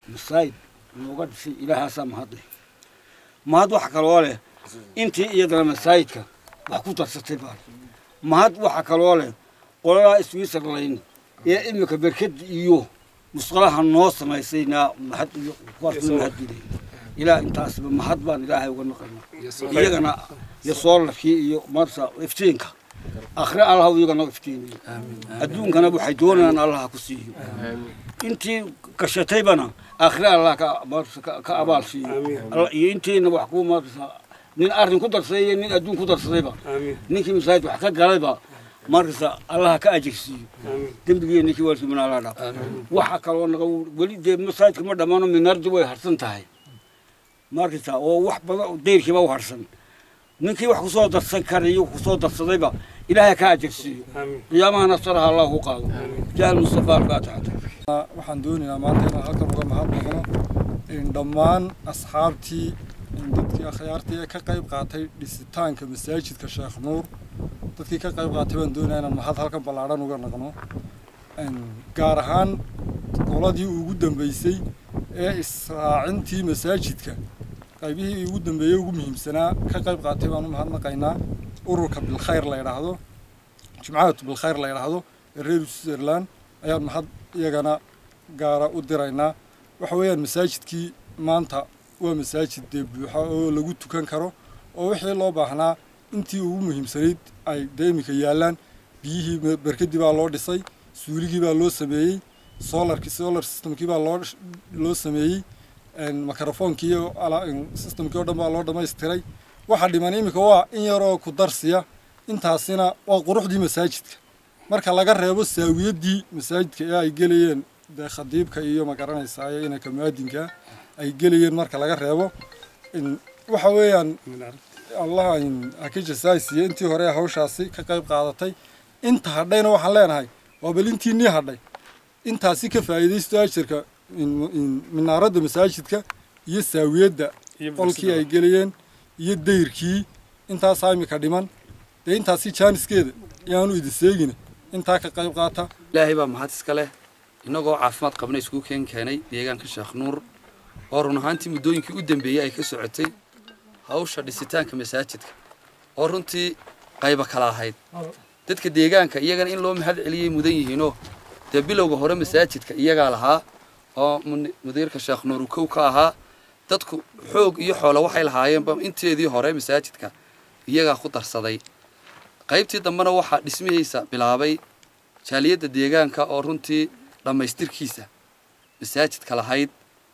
masaajid nooga dhisay ilaahaasaa mahadle mahad waxa kaloo leh intii iyadana masaajidka wax ku darsatay baa mahad waxa kaloo leh qoladaa switzerland ee imika berked iyo musqalaha noo samaysayna mahad iyo kuwaasna mahadgelay ilaah intaasba mahad baan ilaahay uga naqayna iyagana iyo soolarkii iyo marsa iftiinka akhre allah iyagana iftiimiyo adduunkana waxay doonayaan allah ku siiyo intii gashataybana akhre allah ka marsa ka abaal siiyo iyo intiina wax ku marsa nin arrin ku darsaday iyo nin adduun ku darsadayba ninkii masaajid wax ka galayba markasta allaha ka ajirsiiyo dembigii ninkii waalkii allah dhaaf waxa kaloo naga weli dee masaajidka ma dhammaano minardi way harsan tahay markasta oo wax badan dayrkiiba u harsan ninkii wax kusoo darsan karayo kusoo darsadayba ilaahay ka ajirsiiyo qiyaamaha nasaraha allah ku qaado jaal mustafa alfaatixata waxaan doonaynaa maanta inaan halkan uga mahad naqno dhammaan asxaabtii dadkii akhyaartii ee ka qayb qaatay dhisitaanka masaajidka sheekh nuur dadkii ka qayb qaatay baan doonayaa inaan mahad halkan ballaadhan uga naqno gaar ahaan qoladii ugu dambeysay ee israacintii masaajidka qaybihii ugu dambeeyey ugu muhiimsanaa ka qayb qaatay baan u mahadnaqaynaa ururka bilkhayr la yidhaahdo jimcahatu bilkhayr la yidhaahdo ee reer switzerland ayaan mahad iyagana gaara u diraynaa waxa weeyaan masaajidkii maanta waa masaajid dee buuxa oo lagu tukan karo oo wixii loo baahnaa intii ugu muhiimsanayd ay dee iminka yaallaan biyihii berkadii baa loo dhisay suuligii baa loo sameeyey solarki solar systemkii baa loo loo sameeyey microphonkii iyo systemkii oo dhan baa loo dhamaystiray waxa dhiman iminka waa in yaroo ku darsiya intaasina waa quruxdii masaajidka marka laga reebo saawiyaddii masaajidka ee ay gelayeen dee khadiibka iyo magaranaysaa iyo inanka muaadinka ay gelayeen marka laga reebo waxa weeyaan allah ha ka jasaaysiiye intii hore hawshaasi ka qayb qaadatay inta hadhayna waxaan leenahay waa bal intii nii hadhay intaasi ka faa'iidaysto ajirka minaaradda masaajidka iyo saawiyadda qolkii ay gelayeen iyo dayrkii intaasaa imika dhiman dee intaasi jaaniskeeda yaanu idin seegina intaa ka qayb qaata ilaahay baa mahad iska leh innagoo caafimaad qabna isku keen keenay deegaanka sheekh nuur oo run ahaantii muddooyinkii u dambeeyey ay ka socotay hawsha dhisitaanka masaajidka oo runtii qayba kala ahayd dadka deegaanka iyagana in loo mahad celiyey mudan yihiinoo dee bilowga hore masaajidka iyagaa lahaa oo mudiirka sheekh nuur uu kow ka ahaa dadku xoog iyo xoolo waxay lahaayeenba inteedii hore masaajidka iyagaa ku darsaday qaybtii dambena waxaa dhismihiisa bilaabay jaaliyadda deegaanka oo runtii dhammaystirkiisa masaajidka lahayd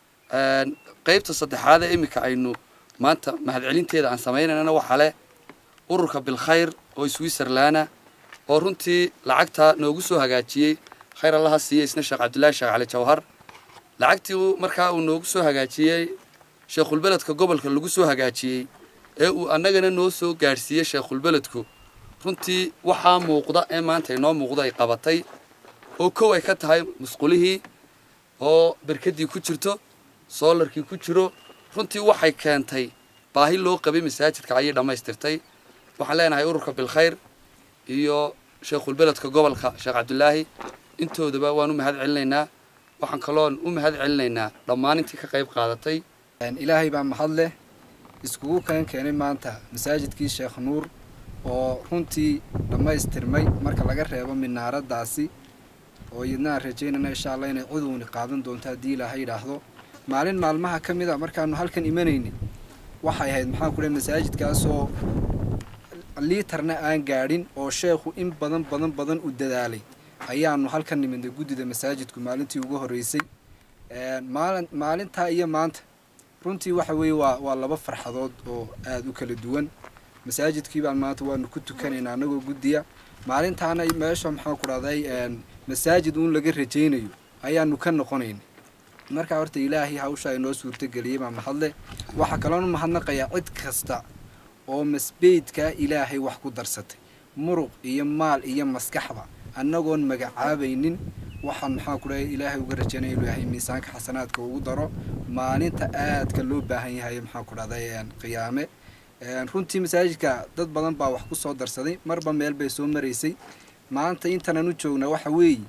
qaybta saddexaad ee iminka aynu maanta mahadcelinteeda aan samaynayna waxaa leh ururka bilkhayr oo switzerlana oo runtii lacagtaa noogu soo hagaajiyey khayr allaha siiye isna sheekh cabdullaahi sheekh cali jawhar lacagtii markaa uu noogu soo hagaajiyey sheekhulbeledka gobolka lagu soo hagaajiyey ee uu annagana noo soo gaadhsiiyey sheekhulbeledku runtii waxaa muuqda ee maanta inoo muuqda ay qabatay oo kow ay ka tahay musqulihii oo berkadii ku jirto soolarkii ku jiro runtii waxay keentay baahi loo qabay masaajidka ayay dhammaystirtay waxaan leenahay ururka bilkhayr iyo sheekhulbeledka gobolka sheekh cabdulaahi intoodaba waan u mahad celinaynaa waxaan kaloon u mahad celinaynaa dhammaan intii ka qayb qaadatay ilaahay baa mahad leh iskugu keen keenay maanta masaajidkii sheekh nuur oo runtii dhammaystirmay marka laga reebo minaaraddaasi oo iyadna aan rajaynayna insha allah inay cudowni qaadan doonto haddii ilaaha yidhaahdo maalin maalmaha ka mid a markaanu halkan imanaynin waxay ahayd maxaan ku dhahay masaajidkaasoo liitarna aan gaadhin oo sheekhu in badan badan badan u dadaalay ayaanu halkan nimidnay guddida masaajidku maalintii ugu horreysay maalin maalintaa iyo maanta runtii waxa weeye waa waa laba farxadood oo aada u kala duwan masaajidkii baan maanta waanu ku tukanaynaa annagoo guddiya maalintaana meesha maxaan ku dhahday masaajid uun laga rajaynayo ayaanu ka noqonayn markaa horta ilaahay hawsha inoo suurtageliyey baa mahadle waxaa kaloonu mahadnaqayaa cid kasta oo masbeydkaa ilaahay wax ku darsatay muruq iyo maal iyo maskaxba annagoon magacaabaynin waxaan maxaa ku dhahay ilaahay uga rajaynaya inuu yahay miisaanka xasanaadka ugu daro maalinta aadka loo baahan yahay maxaan ku dhahday qiyaame runtii masaajidka dad badan baa wax ku soo darsaday marba meel bay soo maraysay maanta intanan u joognaa waxa weeye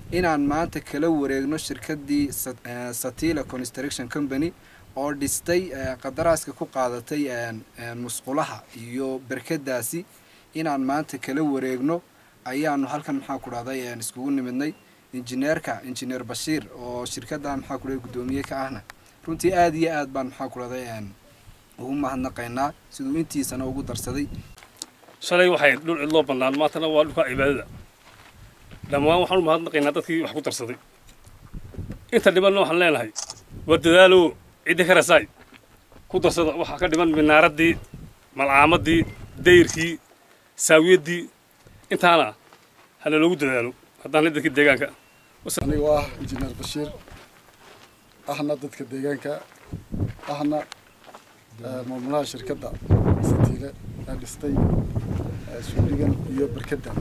inaan maanta kala wareegno shirkaddii satila construction company oo dhistay qadaraaska ku qaadatay musqulaha iyo berkadaasi inaan maanta kala wareegno ayaanu halkan maxaa ku dhahday iskugu nimidnay injineerka injineer bashiir oo shirkadda maxaa ku dhahay guddoomiye ka ahna runtii aada iyo aad baan maxaa ku dhahday ugu mahadnaqaynaa siduu intiisana ugu darsaday shalay waxay dhul cidloo bannaan maantana waa dhulka cibaadada dhammaan waxaan u mahadnaqaynaa dadkii wax ku darsaday inta dhibanna waxaan leenahay war dadaalow ciddi ka rasaay ku darsada waxaa ka dhiman minaaraddii malcaamadii dayrkii saawiyaddii intaana hana loogu dadaalo haddaan la dadka deegaanka anigoo ah injineer bashiir ahna dadka deegaanka ahna maamulaha shirkadda satiile ee dhistay suuligan iyo berkadda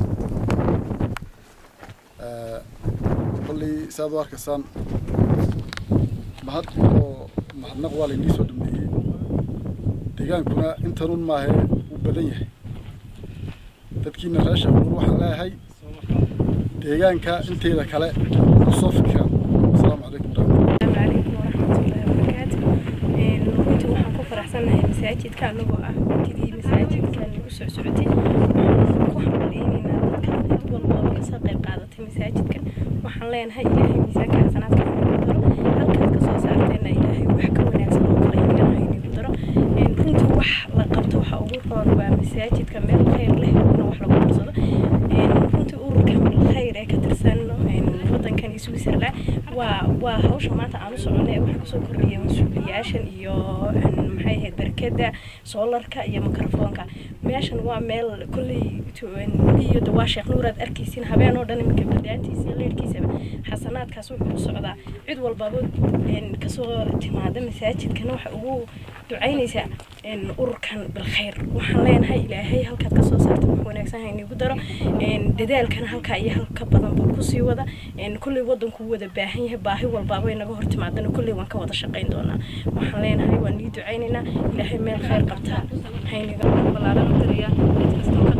kolley saad u arkaysaan mahad oo mahadnaq waa laynii soo dhameeyey deegaankuna intanun maahe wuu badan yahay dadkiina reer shaquur waxaan leeyahay deegaanka inteeda kale kusoo fikiraan asalaamu calaykum السلام عليكم ورحمة الله وبركاته runtii waxaan ku faraxsanahay masaajidka anagoo ah waqtigii masaajidkan u soo socotay waxaan ku hambaleynaynaa dadka cid walbaba kasoo qayb qaadatay masaajidkan waxaan leenahay ilaahay miisaanka xasanaadka haynagu daro halkaad kasoo saarteenna ilaahay wax ka wanaagsan oo kale inagana haynagu daro runtii wax la qabto waxa ugu roon waa masaajidka meel khayr leh in wax lagu qabsado runtii ururka khayr ee ka tirsan wadankan switzerland waa waa hawsha maanta aan u soconay ee waxa kusoo kordhiya mas-uuliyaashan iyo maxay ahayd barkada soolarka iyo mikrofoonka meeshan waa meel kolley iyo dawaa sheekh nuur aad arkaysin habeen oo dhan iminka badaantiisa iyo leerkiisaba xasanaadkaas wuxuu u socdaa cid walbaba kasoo timaada masaajidkana waxa ugu ducaynaysaa ururkan bilkhayr waxaan leenahay ilaahay halkaad kasoo saarta wax wanaagsan haynigu daro dadaalkana halkaa iyo halka badanba kusii wada kolley wadanku wada baahan yahay baahi walbaaba inaga hor timaadana kolley waan ka wada shaqayn doonaa waxaan leenahay waan nii ducaynaynaa ilaahay meel khayr qabtaa hayniga balaaran u dirayaa cid kastoo ka